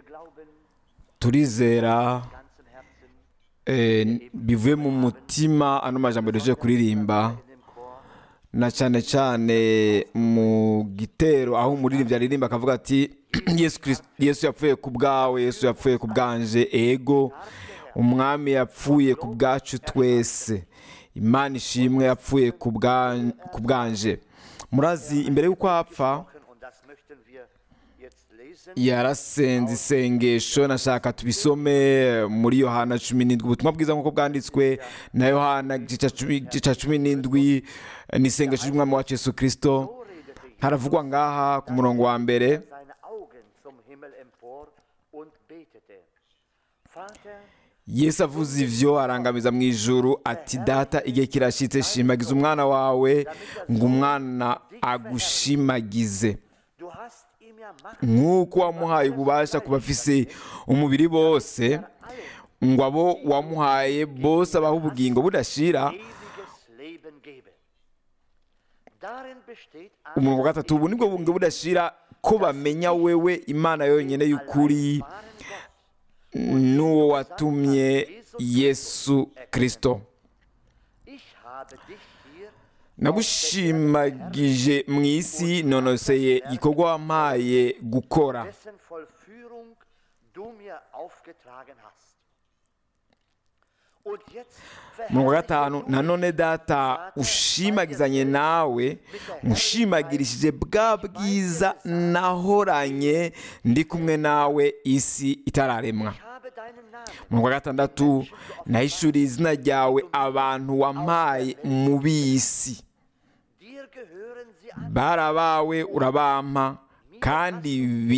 glauben turizera von ganzem Herzen eh, bivuye mu mutima ano majambo duhejeje kuririmba in dem Chor. na cyane cyane mu gitero aho umuririmbyi aririmba akavuga ati yesu Kristo- yesu yapfuye ku bwawe yesu yapfuye ku bwanje ego umwami yapfuye ku bwacu twese imana ishimwe yapfuye ku bwa- ku bwanje murazi imbere y'uko apfa Und das möchten wir jetzt lesen. yarasenze isengesho nashaka tubisome muri yohana cumi n'indwi ubutumwa bwiza nk'uko bwanditswe na yohana igice cya cumi- igice cya cumi n'indwi ni isengesho ry'umwami wacu yesu kirisito So redete Jesus, haravugwa ngaha ku murongo wa mbere seine Augen zum Himmel empor und betete. Vater, yesu avuze ivyo arangamiza mu ijuru ati data igihe kirashitse shimagiza umwana wawe ngo umwana agushimagize du hast ihm ja Macht nk'uko wamuhaye ububasha ku bafise umubiri bose ngo abo wamuhaye bose abaho ubugingo budashira ewiges Leben geben. Darin besteht umurongo wa gatatu ubu nibwo bugingo budashira ko bamenya wewe imana yonyine y'ukuri wahren Gott. n'uwo watumye yesu kirisito Ich habe dich hier nagushimagije mu isi nonoseye igikorwa wampaye gukora dessen Vollführung du mir aufgetragen hast. Und jetzt umurongo wa gatanu nanone data ushimagizanye nawe ushimagirishije bwa bwiza nahoranye ndi kumwe nawe isi itararemwa Ich habe deinen Namen umurongo wa gatandatu nahishuriye izina ryawe abantu wampaye mu bisi dir gehören sie an. bari abawe urabampa kandi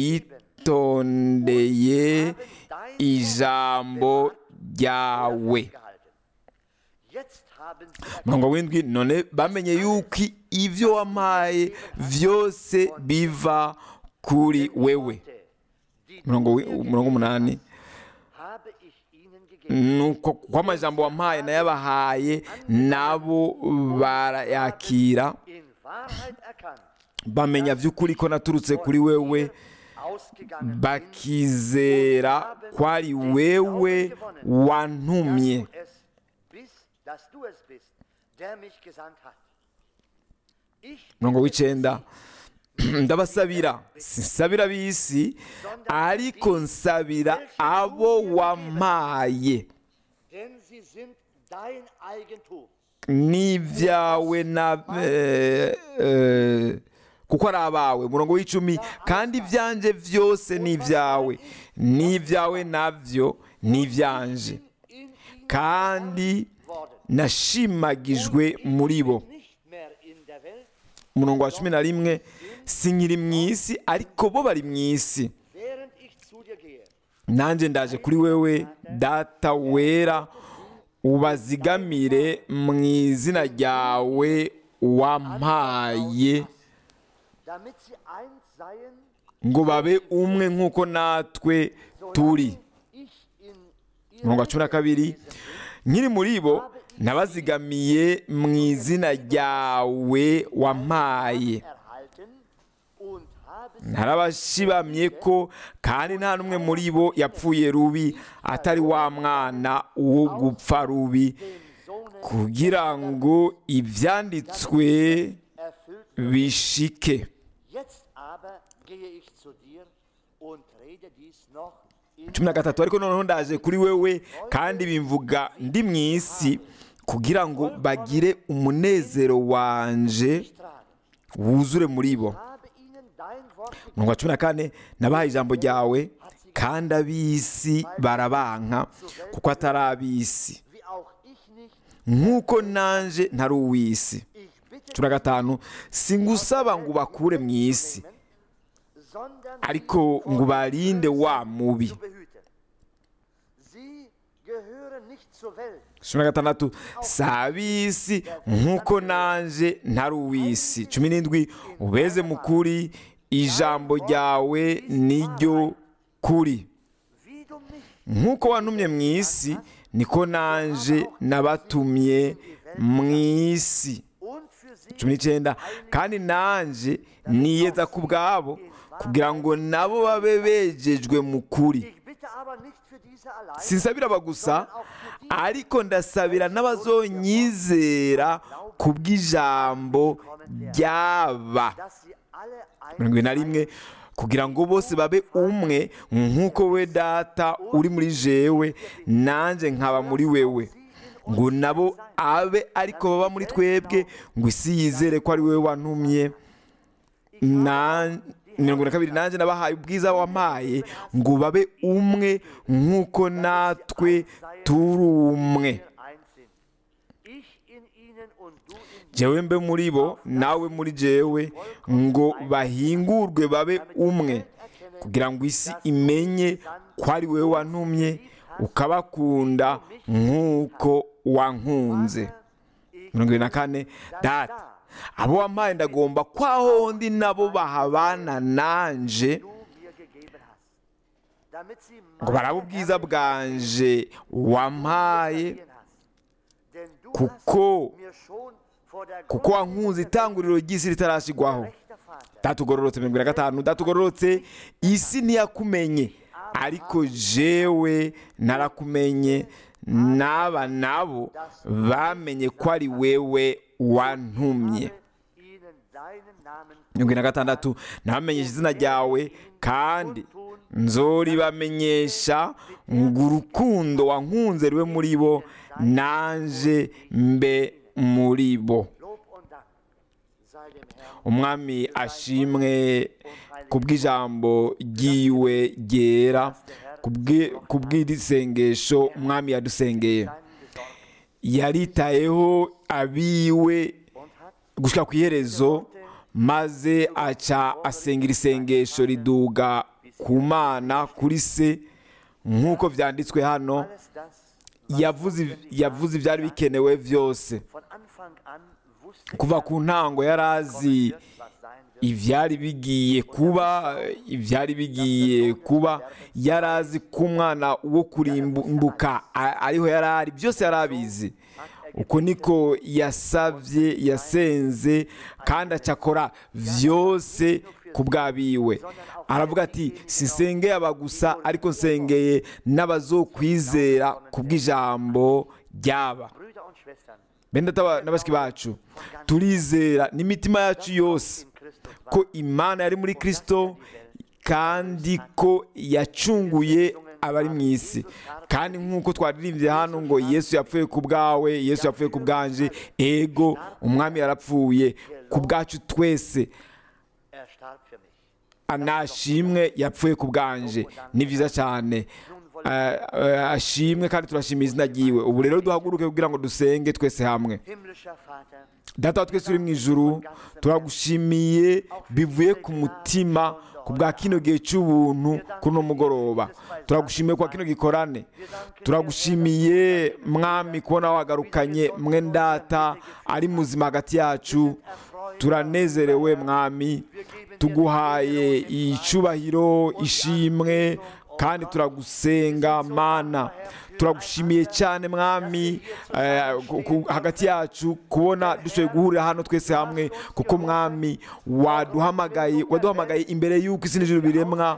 bitondeye ijambo ryawe gehalten. Jetzt haben sie umurongo w'indwi none bamenye yuko ibyo wampaye byose biva kuri wewe erkannte, die umurongo wi- umurongo umunani habe ich ihnen gegeben. nuko kuko amajambo wampaye nayabahaye nabo barayakira In Wahrheit erkannt, bamenya by'ukuri ko naturutse kuri wewe ausgegangen bin, bakizera ko ari wewe wantumye dass du es bist, dass du es bist, der mich gesandt hat. Ich umurongo w'icyenda ndabasabira sinsabira b'isi ariko nsabira abo wampaye denn sie sind dein Eigentum. n'ibyawe na eh, eh, kuko ari abawe umurongo w'icumi kandi ibyanjye byose ni ibyawe n'ibyawe nabyo ni ibyanje In ihnen kandi worden. nashimagijwe muri bo Nicht mehr in der Welt, umurongo wa cumi na rimwe sinkiri mu isi ariko bo bari mu isi während ich zu dir gehe. nanjye ndaje kuri wewe data wera ubazigamire mu izina ryawe wampaye damit sie eins seien, ngo babe umwe nk'uko natwe turi ich in umurongo wa ihrem cumi na kabiri nkiri muri bo nabazigamiye mu izina ryawe wampaye erhalten und habe sie narabashibamye ko kandi nta n'umwe muri bo yapfuye rubi atari wa mwana wo gupfa rubi dem Sohne kugira ngo ibyanditswe erfüllt. bishike Jetzt aber gehe ich zu dir und rede dies noch in cumi na gatatu ariko noneho ndaje kuri wewe kandi bimvuga ndi mu isi kugira ngo bagire umunezero wanje tragen. wuzure muri bo Habe ihnen dein Wort gegeben. umurongo wa cumi na kane nabahaye ijambo ryawe kandi ab'isi barabanka kuko atari ab'isi wie auch ich nicht. nk'uko nanje ntari uw'isi Ich bitte cumi na gatanu singusaba ngo ubakure mu isi sondern ariko sie ngo vor ubarinde dem wa Bösen mubi zu behüten. Sie gehören nicht zur Welt, cumi na gatandatu si ab'isi nk'uko nanje ntari uw'isi cumi n'indwi ubeze mu kuri ijambo ryawe niryo kuri wie du mich nk'uko wantumye mu isi niko nanje nabatumye mu isi und für sie cumi n'icyenda kandi nanje niyeza ku bwabo kugira ngo nabo babe bejejwe mu kuri Ich bitte aber nicht für diese allein, sinsabira aba gusa ariko ndasabira n'abazonyizera ku bw'ijambo ryaba dass sie alle ein mirongo ibiri na rimwe kugira ngo bose babe umwe nk'uko we data uri muri jewe nanjye nkaba muri wewe ngo nabo abe ariko baba muri twebwe ngo isi yizere ko ari wowe wantumye na mirongo na kabiri nanjye nabahaye ubwiza wampaye ngo babe umwe nk'uko natwe turi umwe eins sind. Ich in ihnen und du in mir. jewe mbe muri bo nawe muri jewe ngo bahingurwe babe umwe kugira ngo isi imenye ko ari wowe wantumye ukabakunda nk'uko wankunze mirongo irindwi na kane data abo wampaye ndagomba ko aho ndi nabo bahabana nanje du mir gegeben hast. Damit sie ngo barabe ubwiza bwanje wampaye gesehen hast. Denn du kuko hast mir schon vor der kuko wankunze itanguriro ry'isi ritarashyirwaho gerechter Vater datugororotse mirongo ine na gatanu datugororotse isi ntiyakumenye ariko jewe narakumenye n'aba nabo bamenye ko ari wewe wantumye ihnen deinen Namen mirongo ine na gatandatu nabamenyesha izina ryawe kandi nzoribamenyesha ngo urukundo wankunze rube muri bo nanje mbe muri bo Lob und Dank sei dem Herrn umwami ashimwe ku bw'ijambo ry'iwe ryera ku bw'i- ku bw'iri sengesho umwami yadusengeye seinen besorgt yaritayeho abiwe und hat gushyira ku iherezo maze aca asengera isengesho riduga ku mana kuri se nk'uko byanditswe hano alles das yavuze yavuze ibyari bikenewe byose von Anfang an wusste kuva ku ntango yari azi wird, was sein wird. ibyari bigiye kuba ibyari bigiye kuba yari azi ko umwana wo kurimbuka a- ariho yari ari byose yari abizi uko niko yasabye yasenze kandi acakora byose ku bw'abiwe aravuga ati sisengeye aba gusa ariko nsengeye n'abazokwizera ku bw'ijambo ryaba Brüder und Schwestern bene data na bashiki bacu turizera n'imitima yacu yose in Christus ko imana yari muri kirisito kandi ko yacunguye abari mu isi kandi nk'uko twaririmbye hano ngo yesu yapfuye ku bwawe yesu yapfuye ku bwanje ego umwami yarapfuye ku bwacu twese er starb für mich. anashimwe yapfuye ku bwanje ni byiza cyane Eh, eh, ashimwe kandi turashimira izina ryiwe ubu rero duhaguruke kugira ngo dusenge twese hamwe Himmlischer Vater, data wa twese uri mu ijuru turagushimiye bivuye ku mutima ku bwa kino gihe cy'ubuntu kuri uno mugoroba turagushimiye kwa kino gikorane turagushimiye mwami kubona wagarukanye mwe data ari muzima hagati yacu turanezerewe mwami tuguhaye icyubahiro ishimwe kandi turagusenga mana turagushimiye cyane mwami eh, ku- ku- hagati yacu kubona dushoboye guhurira hano twese hamwe kuko mwami waduhamagaye waduhamagaye imbere y'uko isi n'ijuru biremwa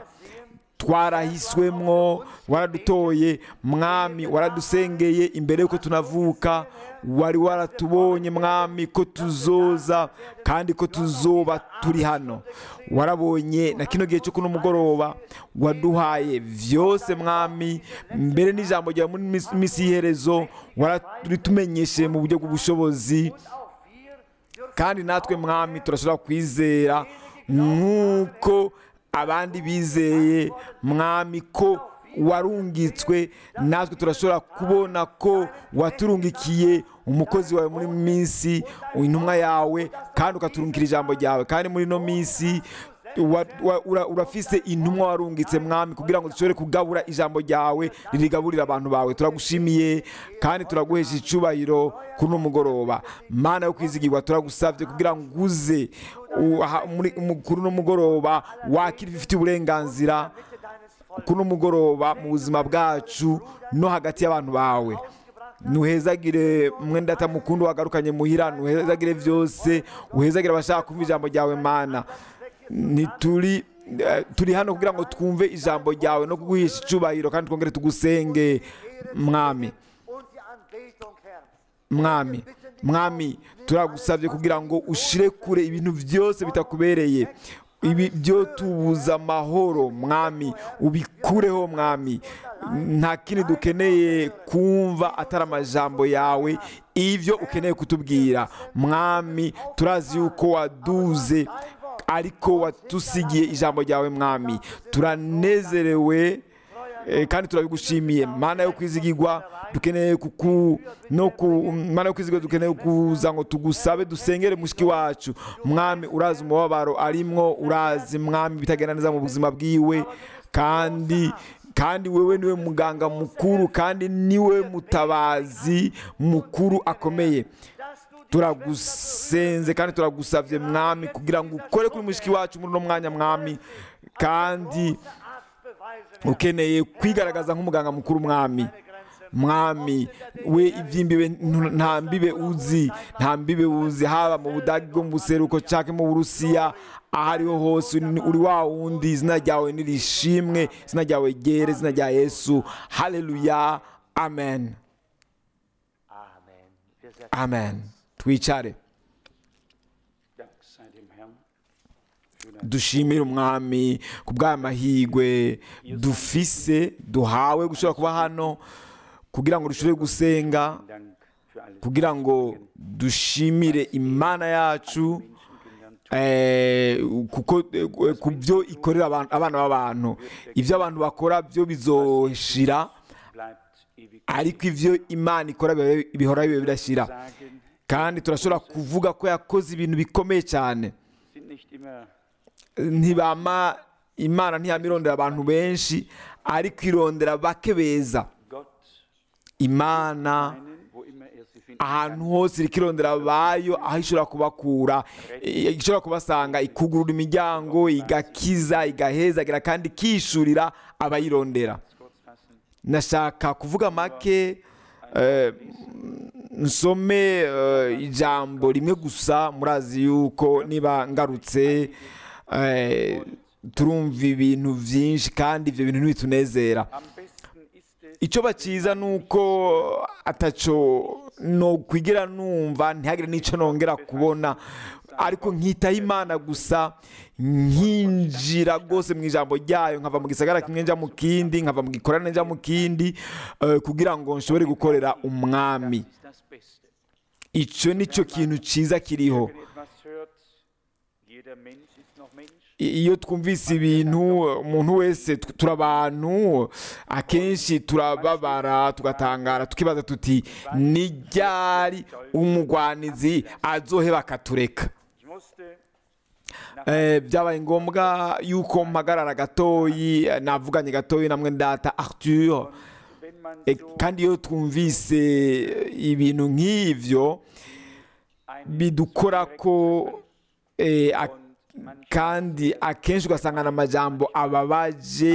twarahiswemwo waradutoye mwami waradusengeye imbere y'uko tunavuka wari waratubonye mwami ko tuzoza kandi ko tuzoba turi hano warabonye na kino gihe cyo kuno mugoroba waduhaye byose mwami mbere n'ijambo ryawe muri mis- minsi y'iherezo waratumenyeshe mu buryo bw'ubushobozi kandi natwe mwami turashobora kwizera nk'uko abandi bizeye mwami ko warungitswe natwe turashobora kubona ko waturungikiye umukozi wawe muri minsi intumwa yawe kandi ukaturungikira ijambo ryawe kandi muri ino minsi wa- wa- ura- urafise intumwa warungitse mwami kugira ngo dushobore kugabura ijambo ryawe ririgaburira abantu bawe turagushimiye kandi turaguhesha icyubahiro kuri uno mugoroba mana yo kwizigirwa turagusabye kugira ngo uze u- aha- muri- mu- kuri uno mugoroba wakira ibifite uburenganzira kuri uno mugoroba mu buzima bwacu no hagati y'abantu bawe nuhezagire mwenda mukundu wagarukanye muhira nuhezagire byose uhezagire abashaka kumva ijambo ryawe mana ntituri eh, turi hano kugira ngo twumve ijambo ryawe no kuguhisha icyubahiro kandi twongere tugusenge mwami und die Anbetung, Herr. mwami mwami turagusabye kugira ngo ushire kure ibintu byose bitakubereye ibi byo tubuza amahoro mwami ubikureho mwami nta kindi dukeneye kumva atari amajambo yawe ibyo ukeneye kutubwira mwami turazi yuko waduze ariko watusigiye ijambo ryawe mwami turanezerewe Eh, kandi turabigushimiye mana yo kwizigirwa dukeneye kuku no ku mana yo kwizigirwa dukeneye kuza ngo tugusabe dusengere mushiki wacu mwami urazi umubabaro arimwo urazi mwami bitagenda neza mu buzima bwiwe kandi kandi wewe niwe muganga mukuru kandi niwe mutabazi mukuru akomeye turagusenze kandi turagusabye mwami kugira ngo ukore kuri mushiki wacu muri uno mwanya mwami kandi ukeneye kwigaragaza nk'umuganga mukuru mwami mwami we iby'imbibe ntu- nta mbibe uzi nta mbibe uzi haba mu budage bwo mu buseruko cyangwa mu burusiya aho ariho hose uri uri wa wundi izina ryawe nirishimwe izina ryawe ryere izina rya yesu haleluya amen Amen. Wir setzen amen twicare Dank sei dem Herrn für dein dushimire umwami ku bw'aya mahirwe dufise duhawe gushobora kuba hano kugira ngo dushobore gusenga Dank für alles kugira ngo dushimire imana yacu Menschenkind eh, kuko eh, ku byo ikorera abantu- abana b'abantu ibyo abantu bakora byo bizoshira bleibt ewig ariko ibyo imana ikora biba- bihora biba bidashira sagen, kandi turashobora kuvuga ko yakoze ibintu bikomeye cyane sind nicht immer ntibama imana ntiyama irondera abantu benshi ariko irondera bake beza Gott imana einen, wo immer er sie findet. ahantu hose iriko irondera abayo aho ishobora kubakura i- ishobora kubasanga ikugurura imiryango igakiza igahezagira kandi ikishurira abayirondera Kurz fassen. nashaka kuvuga make eh, nsome eh, ijambo rimwe gusa murazi yuko niba ngarutse eh, turumva ibintu byinshi kandi ibyo bintu ntibitunezera Am besten ist es, icyo bakiza ni uko ataco no kwigira numva ntihagire n'icyo nongera kubona ariko nkitaho imana gusa nkinjira rwose mu ijambo ryayo nkava mu gisagara kimwe njya mu kindi nkava mu gikorane njya mu kindi eh, kugira ngo nshobore gukorera umwami ist das Beste. icyo ni cyo kintu cyiza kiriho Wenn ihr etwas hört, jeder Mensch ist noch Mensch. I- iyo twumvise ibintu umuntu wese tu- turi abantu akenshi turababara tugatangara tukibaza tuti ni ryari umugwanizi azoheba akatureka Ich musste Eh, byabaye ngombwa yuko mpagarara gatoyi eh, navuganye gatoyi namwe ndata arthur wenn man Eh, so kandi iyo twumvise ibintu nk'ivyo einen bidukora ko eh, ak- und man kandi akenshi ugasanga ni amajambo ababaje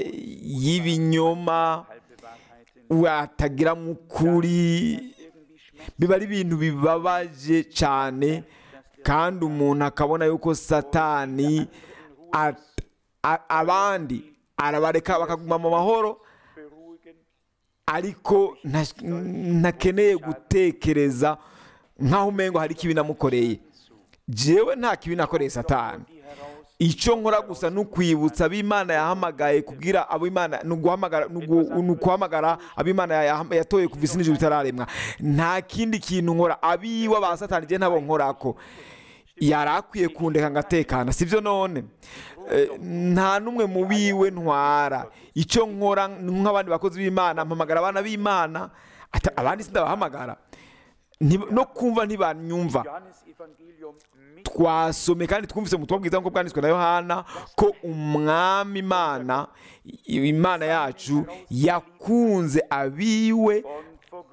y'ibinyoma halbe Wahrheiten atagira mu kuri irgendwie schmerzt, biba ari ibintu bibabaje cyane kandi umuntu akabona yuko satani at- a- abandi arabareka bakaguma mu mahoro beruhigen, ariko nta- ntakeneye gutekereza nk'aho umengo hari ikibi namukoreye jewe nta kibi nakoreye satani die heraus icyo nkora gusa ni ukwibutsa ab'imana yahamagaye kubwira abo imana ni uguhamagara- ni ugu- ni ukuhamagara ab'imana yaham- yatoye kuva isi n'ijuru bitararemwa nta kindi kintu nkora abiwe ba satani igihe ntabo nkorako yari akwiye kundeka ngatekana sibyo none Eh, nta n'umwe mu biwe ntwara icyo nkora ni nk'abandi bakozi b'imana mpamagara abana b'imana ata- abandi sindabahamagara Nti- no kumva ntibanyumva Johannes Evangelium mit twasome kandi twumvise mu butumwa bwiza nk'uko bwanditswe na yohana ko umwami imana i- imana yacu yakunze abiwe und vor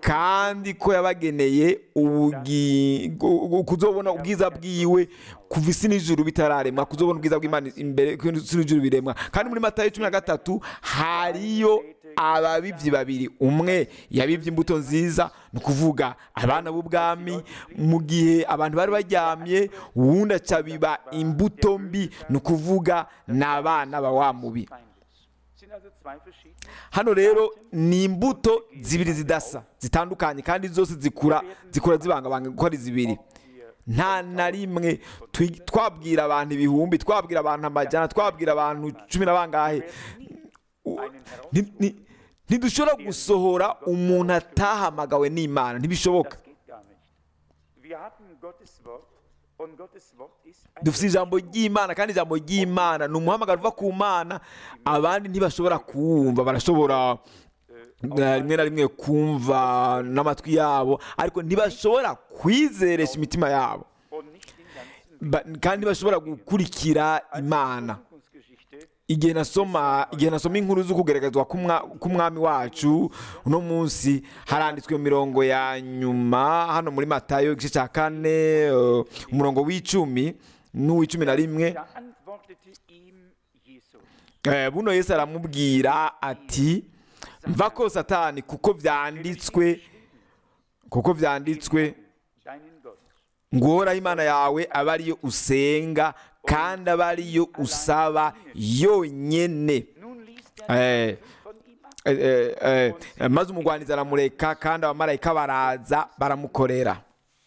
kandi ko yabageneye ubugi- gu- gu- kuzobona ubwiza bwiwe kuva isi n'ijuru bitararemwa kuzobona ubwiza bw'imana imbere ko isi n'ijuru biremwa kandi muri matayo cumi na gatatu hariyo ababibyi babiri umwe yabibye imbuto nziza ni ukuvuga abana b'ubwami mu gihe abantu bari baryamye uwundi aca biba imbuto mbi ni ukuvuga ni abana ba wa mubi Feindes. Sind also zwei verschiedene. hano rero ni imbuto zibiri zidasa zitandukanye kandi zose zikura zikura zibangabanga kuko ari zibiri nta na rimwe twi- twabwira abantu ibihumbi twabwira abantu amajyana twabwira abantu cumi na bangahe Ni- ni- ntidushobora gusohora umuntu atahamagawe n'imana ntibishoboka Das geht gar nicht. Wir haben Gottes Wort und Gottes Wort ist ein dufite ijambo ry'imana kandi ijambo ry'imana ni umuhamagaro uva ku mana abandi ntibashobora kuwumva barashobora eh, rimwe na rimwe kumva n'amatwi yabo ariko ntibashobora kwizeresha imitima yabo und nicht den ganzen Ba- kandi ntibashobora gukurikira imana Zukunftsgeschichte igihe nasoma igihe nasoma inkuru zo kugaragazwa k'umwa- k'umwami wacu uno munsi haranditswe mu mirongo ya nyuma hano muri matayo igice cya kane eh, umurongo w'icumi n'uw'icumi na rimwe Da antwortete ihm Jesus. Eh, buno yesu aramubwira ati mva ko satani kuko byanditswe kuko byanditswe Deinen Gott. ngo uhoraho imana yawe abe ariyo usenga kandi abe ariyo usaba yonyine Nun liest er Eh, von ihm ab. eh, eh, eh, maze umugwanizi aramureka kandi abamarayika baraza baramukorera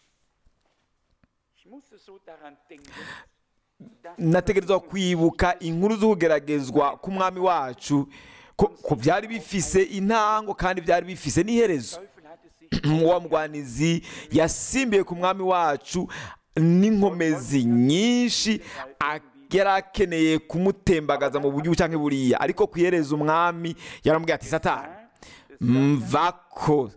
Ich musste so daran denken, dass nategerezwa kwibuka inkuru z'ukugeragezwa k'umwami wacu ko ko byari bifise intango kandi byari bifise n'iherezo Teufel hatte sich wa mugwanizi yasimbiye ku mwami wacu n'inkomezi nyinshi a- yari akeneye kumutembagaza mu buryo cyangwa buriya ariko ku iherezo umwami yaramubwiye ati satani mvako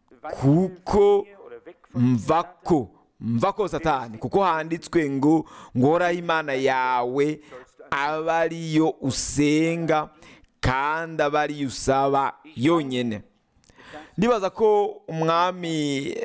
kuko oder weg von mvako mvako satani kuko handitswe ngo ngoraho imana yawe abe ariyo usenga kandi abe ariyo usaba yonyine ndibaza ko umwami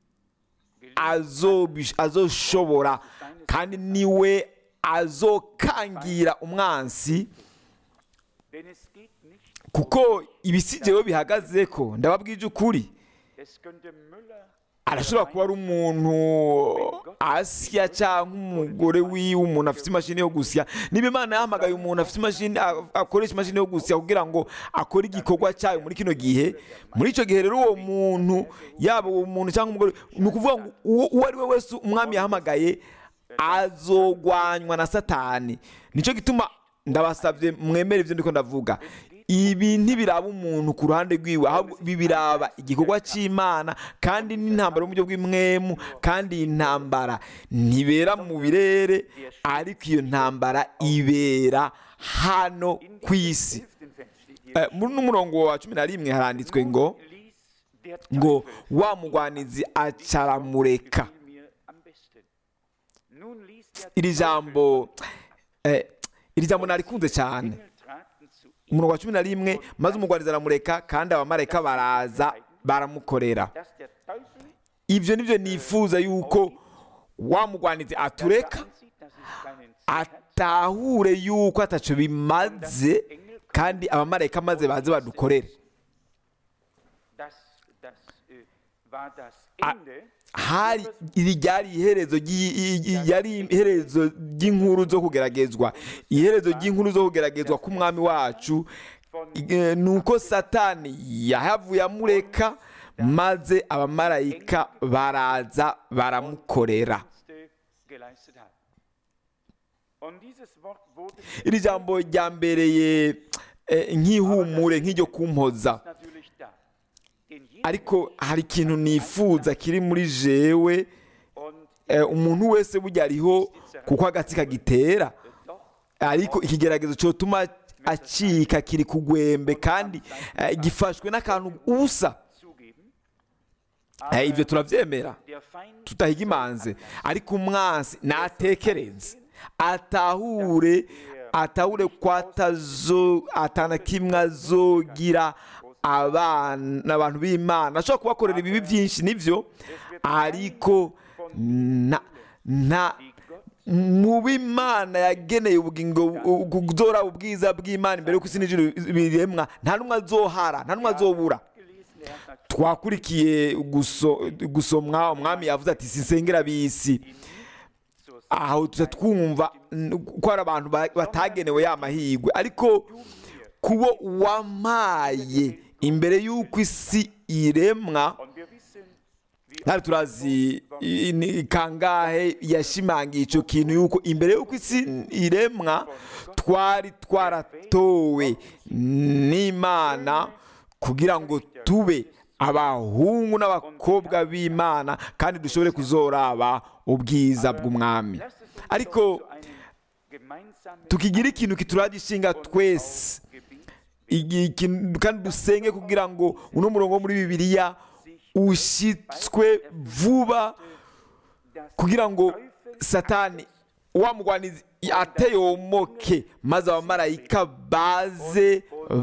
azobish- azoshobora kandi niwe azokangira umwansi Denn es geht nicht, kuko ibisigewe bihagaze ko ndababwije ukuri es könnte Müller arashobora kuba ari umuntu asya cyangwa umugore wiwe umuntu afite imashini yo gusya niba imana yahamagaye umuntu afite imashini a- akoresha imashini yo gusya kugira ngo akore igikorwa cyayo muri kino gihe muri icyo gihe rero uwo muntu yaba uwo muntu cyangwa umugore ni ukuvuga ngo uwo uwo ari we wese umwami yahamagaye azogwanywa na satani nicyo gituma ndabasabye mwemere ibyo ndiko ndavuga ibi ntibiraba umuntu ku ruhande rwiwe ahubwo ibi biraba igikorwa cy'imana kandi n'intambara yo mu buryo bw'imwemu kandi iyi ntambara ntibera mu birere ariko iyo ntambara ibera hano ku isi hilft den Fans, steht hier. Eh, muri uno murongo wa cumi na rimwe haranditswe ngo Ließ der ngo Teufel wa mugwanizi acaramureka gefiel mir am besten. Nun ließ der iri Teufel jambo eh, iri jambo narikunze cyane Engel traten zu ihm. umurongo wa cumi na rimwe maze umugwanizi aramureka kandi abamarayika baraza baramukorera dass der Teufel ibyo nibyo nifuza yuko wa mugwanizi atureka ansieht, dass es keinen Zweck hat, atahure yuko ataco bimaze kandi abamarayika maze baze badukorere das, das äh, war das Ah, Ende. hari iri ryari iherezo ry'i- i- i- yari iherezo ry'inkuru zo kugeragezwa iherezo ry'inkuru zo kugeragezwa k'umwami wacu eh, ni uko satani yahavuye amureka maze abamarayika baraza baramukorera Dienste geleistet hat. Und dieses Wort wurde iri jambo ryambereye eh, nk'ihumure nk'iryo kumpoza natürlich da. Denn jeder ariko hari ikintu nifuza kiri muri jewe und eh, umuntu wese burya ariho kuko agati kagitera doch ariko ikigeragezo cyotuma acika kiri ku gwembe kandi eh, gifashwe n'akantu ubusa zugeben, Eh, ibyo turabyemera der Feind tutahiga imanze ariko umwansi natekereze atahure atahure ko atazo atana kimwe azogira abana abantu b'imana ashobora kubakorera ibibi byinshi nibyo ariko nta nta mu b'imana yageneye ubugingo kuzora ubwiza bw'imana imbere y'uko isi n'ijuru biremwa nta n'umwe azohara nta n'umwe azobura gelesen, er hat twakurikiye guso- gusomwa umwami yavuze ati sinsengera bisi zur aho tuza twumva n- ko hari abantu ba- batagenewe ya mahirwe ariko kubo wamaye imbere y'uko isi iremwa Und wir wissen, wie ntabwo turazi i- ni kangahe yashimangiye icyo kintu yuko imbere y'uko isi iremwa twari twaratowe n'imana kugira ngo tube abahungu n'abakobwa b'imana kandi dushobore kuzoraba ubwiza bw'umwami Lasst es uns ariko doch zu einem gemeinsamen tukigira ikintu kituragishinga twese Gebet Igi- ikintu- kandi dusenge kugira ngo uno murongo wo muri bibiliya ushyitswe vuba das kugira ngo satani wa mugwanizi ateyomoke maze abamarayika baze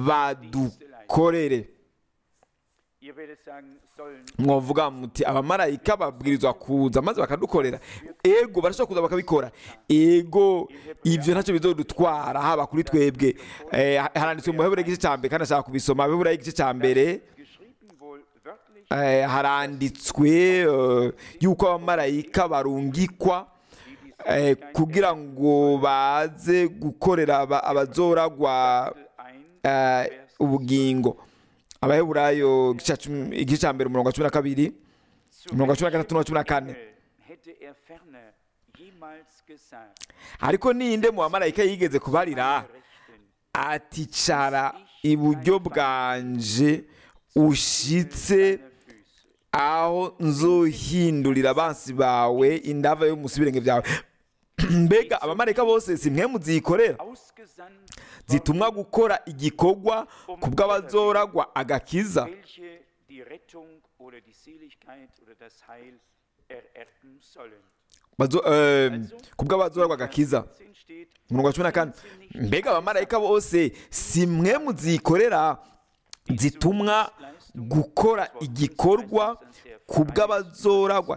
badukorere Ihr werdet sagen, sollen mwavuga muti abamarayika babwirizwa kuza maze bakadukorera ego barashobora kuza bakabikora ego ibyo ntacyo bizodutwara haba kuri twebwe Eh, haranditswe mu heburayo igice cya mbere kandi ashaka kubisoma heburayo igice cya mbere geschrieben wohl wörtlich eh, haranditswe eh, yuko abamarayika barungikwa eh, kugira ngo baze gukorera aba- abazoragwa 1, eh, ubugingo abaheburayo igice cya cumi- igice cya mbere umurongo wa cumi na kabiri umurongo wa cumi na gatatu n'uwa cumi na kane hätte er ferner jemals gesagt, ariko ninde mu bamarayika yigeze kubarira Rechten, ati cara iburyo bwanje ushitse deine Füße. aho nzohindurira abansi bawe indava yo munsi y'ibirenge byawe mbega abamarayika bose si mwe muzikorera Ausgesandt zitumwa gukora igikorwa ku bw'abazoragwa agakiza welche die Rettung oder die Seligkeit oder das Heil ererben sollen. Bazo- eh, ku bw'abazoragwa agakiza 10 steht, umurongo wa cumi na kane mbega abamarayika bose si mwe muzikorera zitumwa gukora igikorwa ku bw'abazoragwa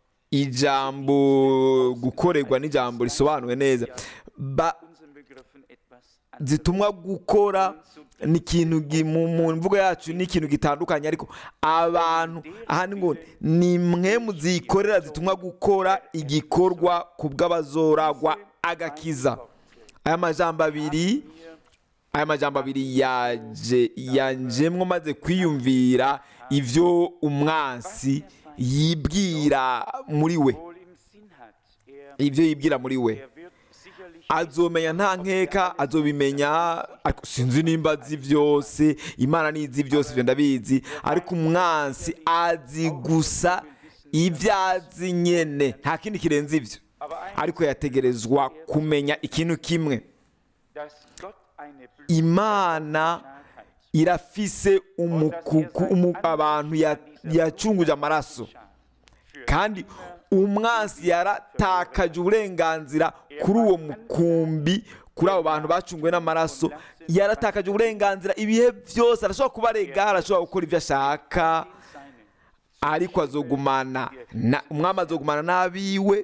ijambo gukorerwa n'ijambo risobanuwe neza Ba- unseren Begriffen etwas zitumwa gukora ni ikintu gi- mu mu mvugo yacu ni ikintu gitandukanye ariko abantu aha ni ngo ni mwe muzikorera zitumwa gukora igikorwa ku bw'abazoragwa agakiza aya majambo abiri aya majambo abiri yaje yanjemwo maze kwiyumvira ibyo umwansi yibwira muri we wohl im Sinn hat. Er, ibyo yibwira muri we er wird sicherlich azomenya nta nkeka azobimenya ariko sinzi nimba azi byose imana nizi byose ibyo ndabizi ariko umwansi azi gusa ibyo azi nyene nta kindi kirenze ibyo aber ein, ariko yategerezwa kumenya ikintu kimwe dass Gott eine imana Blutscharheit irafise umukuku umu, abantu ya- yacunguje amaraso für kandi umwansi yaratakaje uburenganzira kuri uwo mukumbi kuri abo bantu bacunguwe n'amaraso yaratakaje uburenganzira ibihe byose arashobora kubarega arashobora gukora ibyo ashaka seinen ariko azogumana na- umwami azogumana n'abiwe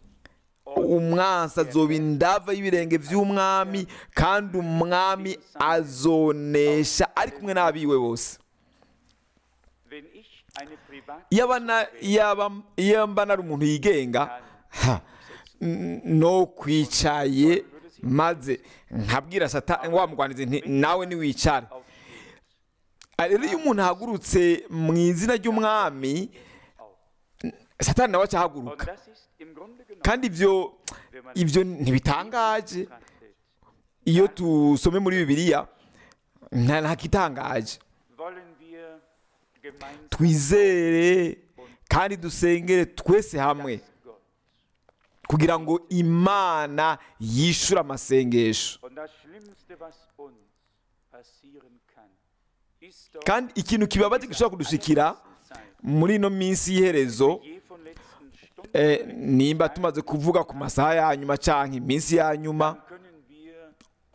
umwansi azoba indava y'ibirenge by'umwami kandi umwami azonesha ari kumwe n'abiwe bose wenn ich eine private iyo aba na- iyo aba- iyo mba nari umuntu yigenga ha, n- no kwicaye maze nkabwira satani wamugwaniza nti nawe niwicare Ah, rero iyo umuntu ahagurutse mu izina ry'umwami satani nawe und acahaguruka das ist im Grunde genommen kandi ibyo ibyo ntibitangaje betrachtet iyo tusome muri bibiliya nta ntakitangaje wollen wir gemeinsam twizere kandi dusengere twese hamwe Gott kugira ngo imana yishyure amasengesho und das Schlimmste was uns passieren kann ist doch kandi ikintu kibabaje gishobora kudushikira Zeit muri ino minsi y'iherezo je von letzten Stunden eh, nimba tumaze kuvuga ku masaha ya nyuma cyangwa iminsi ya nyuma können wir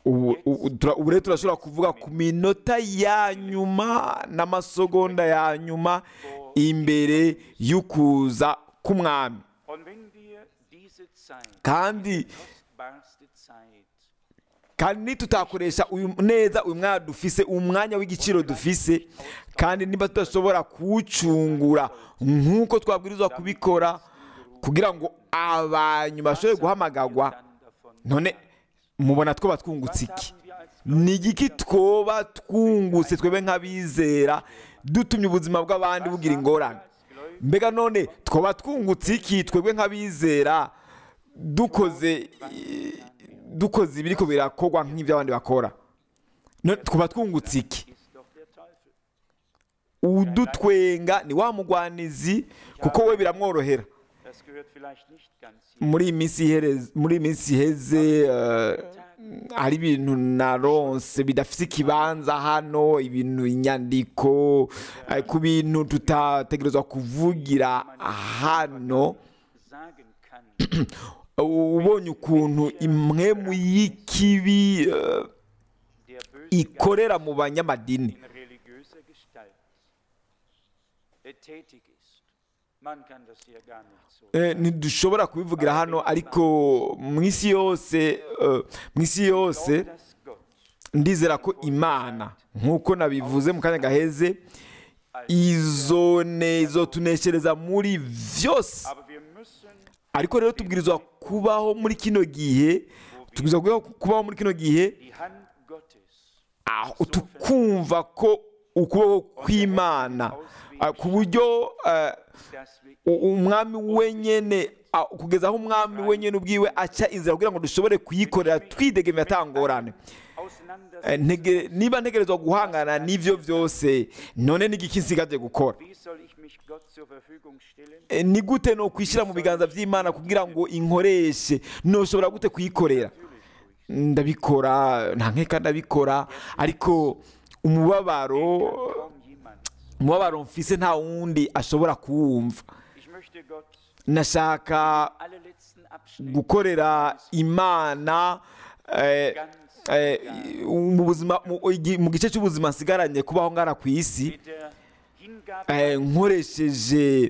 ubu ubu tura- ubu rero turashobora kuvuga ku minota ya nyuma n'amasegonda ya nyuma imbere y'ukuza k'umwami Und wenn wir diese Zeit, kandi kostbarste Zeit, kandi nitutakoresha uyu neza uyu mwanya dufise umwanya w'igiciro dufise kandi niba tudashobora kuwucungura nk'uko twabwirizwa kubikora kugira ngo abanyuma bashobore guhamagarwa dann davon none mubona twoba twungutse iki haben wir als ni igiki twoba twungutse twebwe nk'abizera dutumye ubuzima bw'abandi bugira ingorane mbega none twoba twungutse iki twebwe nk'abizera dukoze dukoze ibiri ko birakorwa nk'ibyo abandi bakora none twoba twungutse iki ist doch der Teufel. udutwenga ni wa mugwanizi kuko we biramworohera Das gehört vielleicht nicht ganz hier. muri iyi minsi ihereze muri iyi minsi iheze eh, hari ibintu naronse bidafite ikibanza hano ibintu inyandiko eh, ku bintu tutategerezwa kuvugira hano sagen kann, ubonye ukuntu imwe mu y'ikibi eh, der böse ikorera mu banyamadini in religiöser Gestalt äh, tätig ist. Man kann das hier gar nicht so. Eh, ntidushobora kubivugira hano ariko mu isi yose eh, mu isi yose dass Gott ndizera ko imana nk'uko nabivuze mu kanya gaheze izone izotuneshereza muri byose Aber wir müssen ariko rero tubwirizwa kubaho muri kino gihe tubwirizwa kubaho- kubaho muri kino gihe die Hand Gottes aho tukumva ko ukuboko kw'imana ah, ku buryo eh, dass wir u- umwami wenyene ah, kugeza aho umwami wenyene ubwiwe aca inzira kugira ngo dushobore kuyikorera twidegemye atangorane auseinander Eh, ntege- niba ntegerezwa guhangana n'ivyo byose none n'igiki nsigaje gukora Wie soll ich mich Gott zur Verfügung stellen? Eh, ni gute no kwishyira mu biganza by'imana kugira ngo inkoreshe noshobora gute kuyikorera ndabikora nta nkeka ndabikora ariko umubabaro Kaum jemand. umubabaro mfise nta wundi ashobora kuwumva Ich möchte Gott nashaka alle letzten Abschnitte gukorera imana eh, eh, mu buzima mu igi- mu gice cy'ubuzima nsigaranye kubaho ngana ku isi mit der Hingabe eh, nkoresheje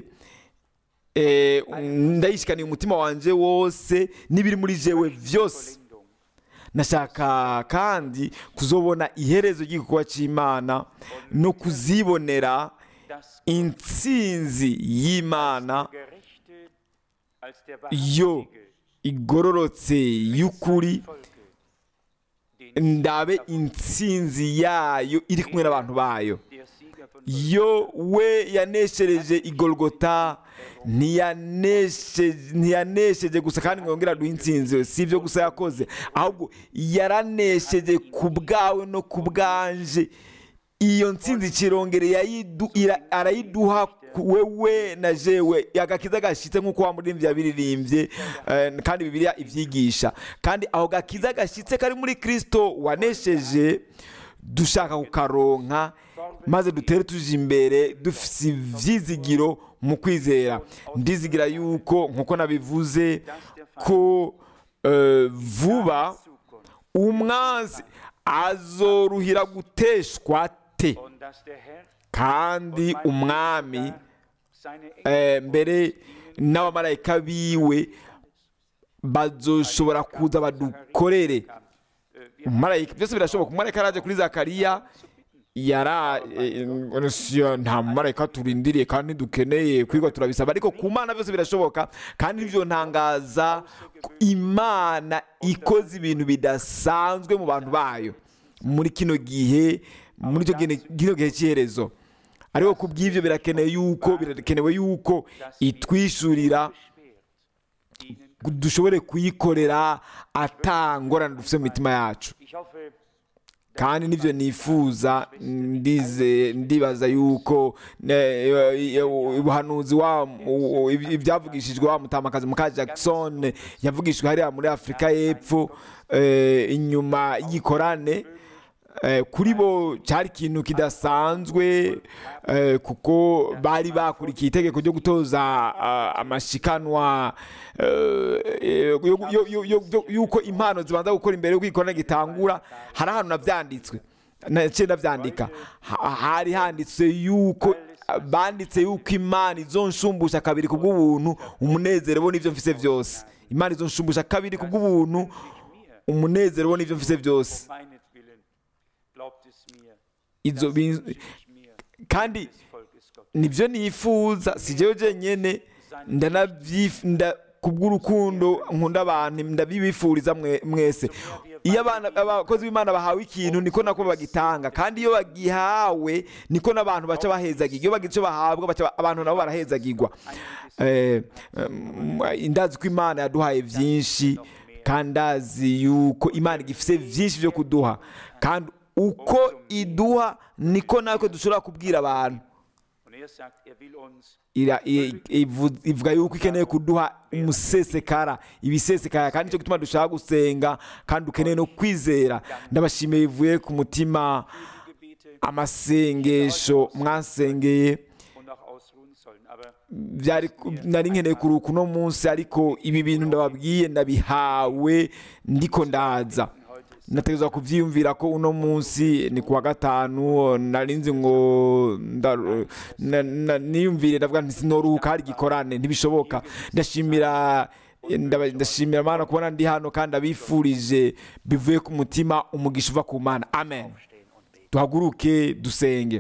eh, ndayishikaniye umutima wanje wose n'ibiri muri jewe byose Vollendung. nashaka kandi kuzobona iherezo ry'igikorwa cy'imana no kuzibonera Das intsinzi y'imana Gerechte als der yo wahrhaftige igororotse y'ukuri Volke, den ndabe intsinzi yayo iri kumwe n'abantu bayo der Sieger von yo we yaneshereje igorogota ntiyanesheje ntiyanesheje gusa kandi ngo yongere aduhe intsinzi si ibyo gusa yakoze ahubwo yaranesheje ku bwawe no ku bwanje iyo ntsinzi kirongere yayidu- ira- arayiduha ku- wewe na jewe agakiza gashyitse nk'uko wa muririmbyi yabiririmbye eh, kandi bibiliya ibyigisha kandi aho gakiza gashyitse kari muri kirisito wanesheje dushaka kukaronka maze dutere tuje imbere dufite ibyizigiro mu kwizera ndizigira yuko nk'uko nabivuze ko eh, vuba Zukunft. umwanzi azoruhira guteshwa te Und dass der Herr kandi umwami seine eh, mbere n'abamarayika biwe bazoshobora kuza badukorere umumarayika byose birashoboka umumarayika araje kuri zakariya yara eh, eh, nta mumarayika turindiriye kandi dukeneye kwiga turabisaba ariko ku mana byose birashoboka kandi ibyo ntangaza ko imana ikoze ibintu bidasanzwe mu bantu bayo muri kino gihe muri icyo gihe- kino gihe cy'iherezo ariko ku bw'ibyo birakenewe yuko birakenewe yuko itwishurira schwert ihnen. dushobore kuyikorera atangorane dufite mu mitima yacu Ich hoffe, kandi nibyo nifuza ndize ndibaza yuko eh, ubuhanuzi wa u- ibyavugishijwe wa mutamakazi muka Jackson yavugishijwe hariya muri Afurika y'Epfo eh, inyuma y'ikorane Eh, kuri bo cyari ikintu kidasanzwe eh, kuko bari bakurikiye itegeko ryo gutoza ah, amashikanwa eh, eh, yo- yo- yo- yo- yo- yuko impano zibanza gukora imbere y'uko ikorana gitangura hari ahantu nabyanditswe naciye ndabyandika Ha- hari handitse yuko banditse yuko imana izonshumbusha kabiri ku bw'ubuntu umunezero bo n'ibyo mfise byose imana izonshumbusha kabiri ku bw'ubuntu umunezero bo n'ibyo mfise byose meinetwillen glaubt es mir, izo das bin- wünsche ich mir kandi des Volkes Gottes. nibyo nifuza si jewe jenyene ndanabyif- nda- kubw'urukundo nkunda abantu ndabibifuriza mwe- mwese iyo abana abakozi b'imana bahawe ikintu niko nako bagitanga kandi iyo bagihawe niko n'abantu baca bahezagirwa iyo bagize icyo bahabwa baca- abantu nabo barahezagirwa Eh, em, ndazi ko imana yaduhaye byinshi kandi ndazi yuko imana igifite byinshi byo kuduha kandi uko iduha niko natwe dushobora kubwira abantu Und er sagt, er will uns ira- i- ivu- ivuga yuko ikeneye kuduha umusesekara ibisesekara kandi nicyo gituma dushaka gusenga kandi dukeneye no kwizera ndabashimiye bivuye ku mutima Gebete amasengesho mwasengeye und auch ausruhen sollen. Aber byari ku- nari nkeneye kuruka uno munsi ariko ibi bintu ndababwiye ndabihawe ndiko ndaza nategerezwa kubyiyumvira ko uno munsi ni kuwa gatanu nari nzi ngo nda- na- na- niyumvire ndavuga nti sinoruhuka hari igikorane ntibishoboka ndashimira ndaba- ndashimira mana kubona ndi hano kandi abifurije bivuye ku mutima umugisha uva ku mana amen duhaguruke dusenge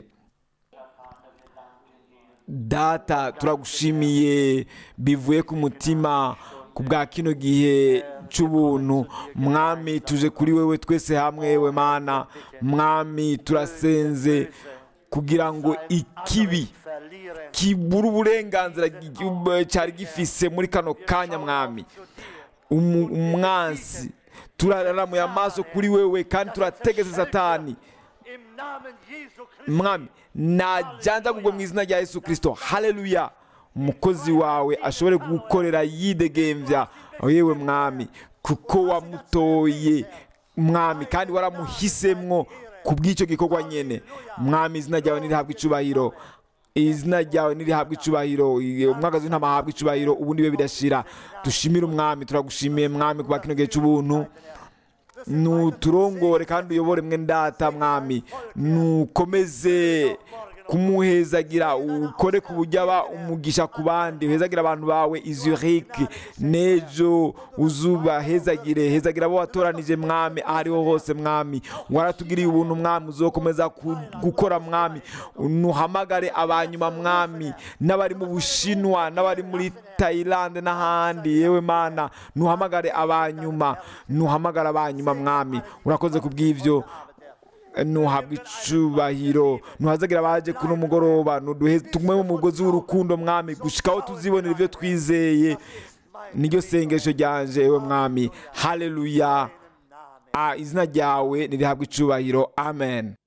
data turagushimiye bivuye ku mutima ku bwa kino gihe cy'ubuntu mwami tuje kuri wewe twese hamwe we mana mwami turasenze kugira ngo ikibi verlieren. kibura uburenganzira gi- cyari gifise muri kano kanya mwami Umu- umwansi turaramuye amaso kuri wewe kandi turategetse satani Im Namen Jesu Christi. mwami najyanjagurwe mu izina rya yesu kirisito haleluya umukozi wawe ashobore gukorera yidegembya yewe mwami kuko wamutoye mwami kandi waramuhisemwo ku bw'icyo gikorwa nyine mwami izina ryawe nirihabwa icubahiro izina ryawe nirihabwa icubahiro umwagazi w'intama ahabwa icubahiro ubundi bibe bidashira dushimire umwami turagushimiye mwami kuba kino gihe cy'ubuntu nuturongore kandi uyobore mwe ndata mwami nukomeze kumuhezagira ukore ku buryo aba umugisha ku bandi uhezagira abantu bawe izurike n'ejo uzubahezagire hezagira abo watoranije mwami aho ariho hose mwami waratugiriye ubuntu mwami uzokomeza ku- gukora mwami nuhamagare abanyuma mwami n'abari mu bushinwa n'abari muri tayilande n'ahandi yewe mana nuhamagare abanyuma nuhamagare abanyuma mwami urakoze ku bw'ibyo nuhabwa icubahiro nuhazagira abaje kuno mugoroba nuduhe tugume mu mugozi w'urukundo mwami gushikaho tuzibonera ibyo twizeye niryo sengesho ryanje ewe mwami haleluya Ah, izina ryawe nirihabwa icubahiro amen